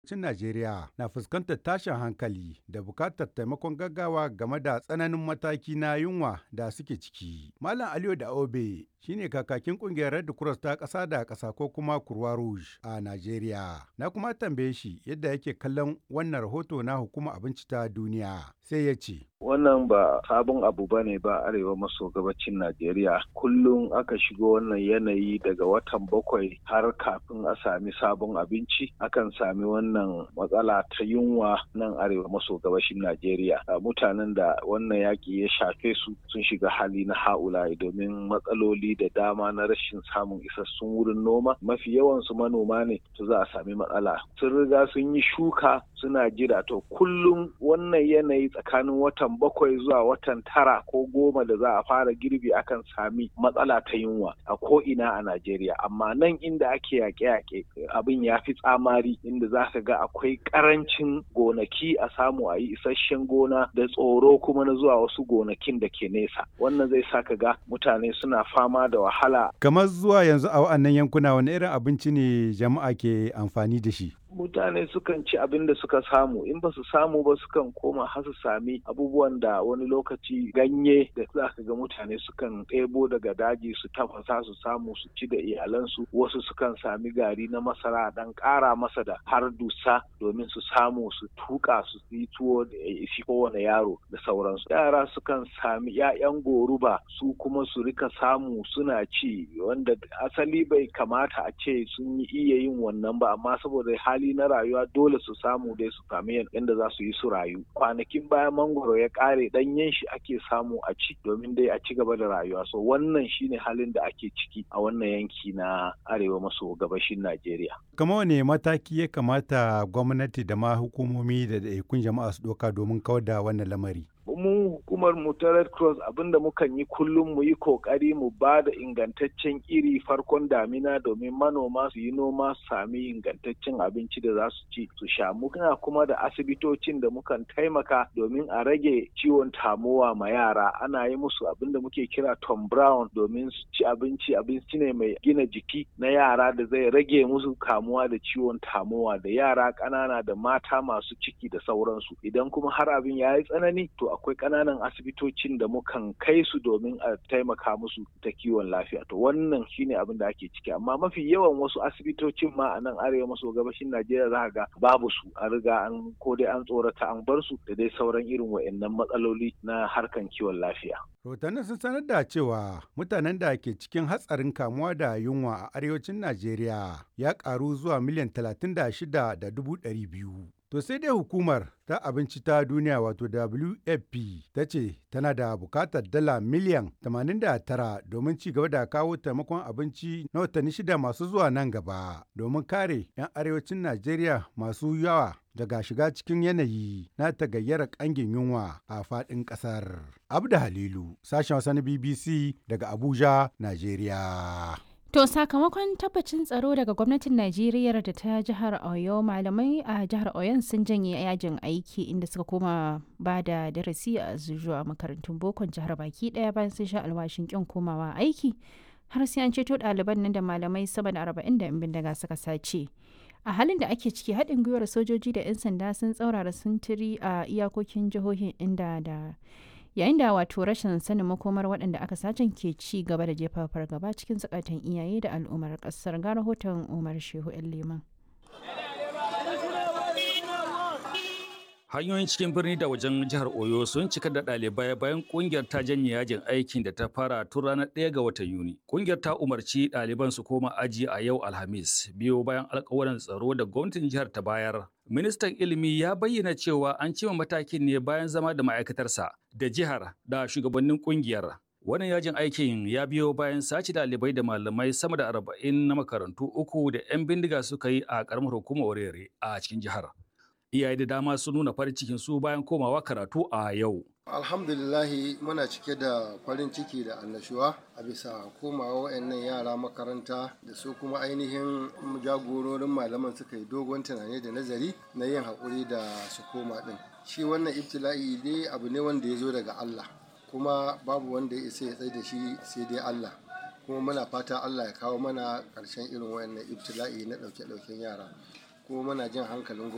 Cin Najeriya na fuskantar tashin hankali da bukatar taimakon gaggawa game da tsananin mataki na yunwa da suke ciki. Malam Aliyu da Obe shine kakakin kungiyar Red Cross ta ƙasa da ƙasa ko kuma Croix Rouge a Najeriya. Na kuma tambaye shi yadda yake kallon wannan rahoto na hukumar abinci ta duniya. Sai ya ce. Wannan ba sabon abu ba ne ba arewa maso gabacin Najeriya. Kullum aka shigo wannan yanayi daga watan bakwai har kafin a sami sabon abinci akan sami wannan matsala ta yunwa nan arewa maso gabashin Najeriya. Mutanen da wannan yaƙi ya shafe su sun shiga hali na ha'ula'i domin matsaloli da dama na rashin samun isassun wurin noma. Mafi yawansu manoma ne to za a sami matsala. Sun riga sun yi shuka suna jira to kullum wannan yanayi tsakanin watan bakwai zuwa watan tara ko goma da za a fara girbi akan sami matsala ta yunwa a ko ina a Najeriya amma nan inda ake yaƙe-yaƙe abin ya fi tsamari inda za ka ga akwai ƙarancin gonaki a samu a yi isasshen gona da tsoro kuma na zuwa wasu gonakin da ke nesa wannan zai sa ka ga mutane suna fama da wahala Kamar zuwa yanzu a wa'annan yankuna wani irin abinci ne jama'a ke amfani da shi? mutane sukan ci abin da suka samu in ba su samu ba sukan koma har su sami abubuwan da wani lokaci ganye da za ka ga mutane sukan ɗebo daga daji su tafasa su samu su ci da iyalansu wasu sukan sami gari na masara dan ƙara masa da har dusa domin su samu su tuka su yi tuwo da isi kowane yaro da sauransu yara sukan sami 'ya'yan goruba su kuma su rika samu suna ci wanda asali bai kamata a ce sun yi iya yin wannan ba amma saboda hali hali na rayuwa dole su samu dai su sami yadda za su yi su rayu kwanakin bayan mangoro ya kare danyen shi ake samu a ci domin dai a ci gaba da rayuwa so wannan shine halin da ake ciki a wannan yanki na arewa maso gabashin najeriya Kama wane mataki ya kamata gwamnati da ma hukumomi da ɗaiɗaikun jama'a su ɗauka domin kawar da wannan lamari? mu hukumar mu ta red cross abinda mukan yi kullum mu yi kokari mu ba da ingantaccen iri farkon damina domin manoma su yi noma su sami ingantaccen abinci da za su ci su sha muna kuma da asibitocin da mukan taimaka domin a rage ciwon tamowa ma yara ana yi musu abinda muke kira tom brown domin su ci abinci abinci ne mai gina jiki na yara da zai rage musu kamuwa da ciwon tamowa da yara ƙanana da mata masu ciki da sauransu idan kuma har abin ya yi tsanani to akwai ƙananan asibitocin da mukan kai su domin a taimaka musu ta kiwon lafiya to wannan shine abin da ake ciki amma mafi yawan wasu asibitocin ma a nan arewa maso gabashin najeriya za ga babu su an riga an ko dai an tsorata an bar su da dai sauran irin wa'annan matsaloli na harkan kiwon lafiya Rahotannin sun sanar da cewa mutanen da ke cikin hatsarin kamuwa da yunwa a arewacin Najeriya ya karu zuwa miliyan 36,200. To sai dai hukumar ta abinci ta duniya wato WFP ta ce tana da bukatar dala miliyan 89 domin ci gaba da kawo taimakon abinci na watanni shida masu zuwa nan gaba domin kare 'yan arewacin Najeriya masu yawa daga shiga cikin yanayi na tagayyara kangin yunwa a faɗin ƙasar. Abda Halilu, sashen Hausa na BBC daga Abuja, Najeriya. To sakamakon tabbacin tsaro daga gwamnatin Najeriya da ta jihar Oyo malamai a jihar Oyon sun janye yajin aiki inda suka koma ba da darasi a zuwa makarantun bokon jihar baki daya bayan sun sha alwashin kin komawa aiki har sai an ceto ɗaliban nan da malamai sama da arba'in da bindiga suka sace. A halin da ake ciki haɗin gwiwar sojoji da 'yan sanda sun tsaurara sintiri a iyakokin jihohin inda da yayin da wato rashin sanin makomar waɗanda aka sacen ke ci gaba da jefa fargaba cikin zukatan iyaye da al'ummar ƙasar ga rahoton umar shehu liman hanyoyin cikin birni da wajen jihar oyo sun cika da ɗalibai bayan kungiyar ta janye yajin aikin da ta fara tun ranar 1 ga watan yuni kungiyar ta umarci ɗaliban su koma aji a yau alhamis biyo bayan alkawarin tsaro da gwamnatin jihar ta bayar ministan ilimi ya bayyana cewa an cima matakin ne bayan zama da ma'aikatarsa da jihar da shugabannin kungiyar wannan yajin aikin ya biyo bayan sace ɗalibai da malamai sama da arba'in na makarantu uku da 'yan bindiga suka yi a ƙaramar hukumar orere a cikin jihar iyaye da dama sun nuna farin cikin su bayan komawa karatu a yau. Alhamdulillahi muna cike da farin ciki da annashuwa a bisa komawa wayannan yara makaranta da su kuma ainihin jagororin malaman suka yi dogon tunani da nazari na yin haƙuri da su koma ɗin. Shi wannan ibtila'i dai abu ne wanda ya zo daga Allah kuma babu wanda ya isa ya tsaye da shi sai dai Allah. kuma muna fata Allah ya kawo mana ƙarshen irin wayannan ibtila'i na ɗauke-ɗauken yara kuma muna jin hankalin